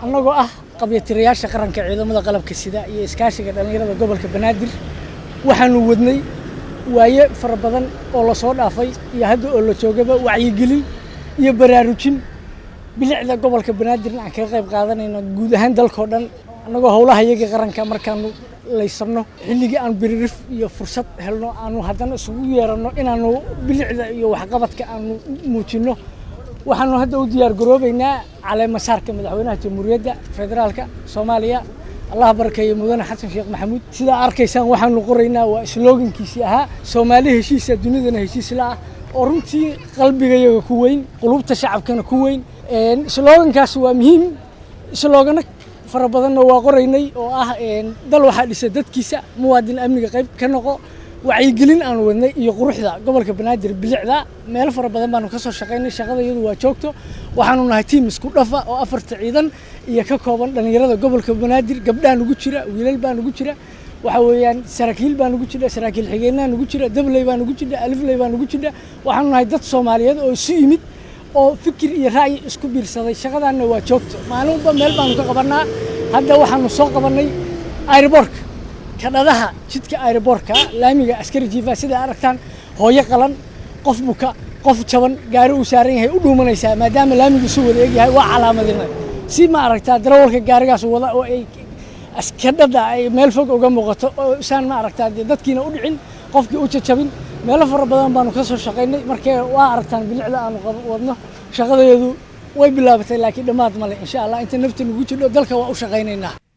annagoo ah qabyatirayaasha qaranka ciidamada qalabka sida iyo iskaashiga dhallinyarada gobolka banaadir waxaanu wadnay waaye fara badan oo lasoo dhaafay iyo hadda oo la joogaba wacyigelin iyo baraarujin bilicda gobolka banaadirna aan kaga qayb qaadanayno guud ahaan dalkao dhan annagoo howlaha iyaga qaranka markaanu laysarno xilligii aan biririf iyo fursad helno aanu haddana isugu yeeranno inaanu bilicda iyo waxqabadka aanu muujinno waxaanu hadda u diyaar garoobeynaa caleemasaarka madaxweynaha jamhuuriyadda federaalka soomaaliya allah barakeeye mudane xasan sheekh maxamuud sidaa arkaysaan waxaanu qoraynaa waa sloogankiisii ahaa soomaali heshiisa dunidana heshiisla ah oo runtii qalbigayaga ku weyn qulubta shacabkana ku weyn sloogankaas waa muhiim sloogano fara badanna waa qoraynay oo ah dal waxaa dhisa dadkiisa muwaadin amniga qayb ka noqo wacyigelin aanu wadnay iyo quruxda gobolka banaadir bilicda meelo fara badan baanu ka soo shaqaynay shaqada iyadu waa joogto waxaanu nahay tiim isku dhafa oo afarta ciidan iyo ka kooban dhallinyarada gobolka banaadir gabdhaa nugu jira wiilal baa nugu jira waxa weeyaan saraakiil baa nugu jira saraakiil xigeenaa nugu jira dabley baa nugu jira alifley baa nugu jira waxaanu nahay dad soomaaliyeed oo isu yimid oo fikir iyo ra'yi isku biirsaday shaqadaanna waa joogto maalinba meel baanu ka qabannaa hadda waxaanu soo qabannay airborka kadhadaha jidka airborka laamiga askari jiifa sida aragtaan hooyo qalan qof buka qof jaban gaari uu saaran yahay u dhuumanaysaa maadaama laamigu isu wada egyahay waa calaamadinay si ma aragtaa darawalka gaarigaas wada oo ay kadhada ay meel fog uga muuqato oo isaan ma aragtaa dee dadkiina u dhicin qofkii u jajabin meelo fara badan baanu ka soo shaqaynay markee waa aragtaan bilicda aanu wadno shaqadeedu way bilaabatay laakiin dhammaad male insha allah inta nafta nagu jidho dalka waa u shaqaynaynaa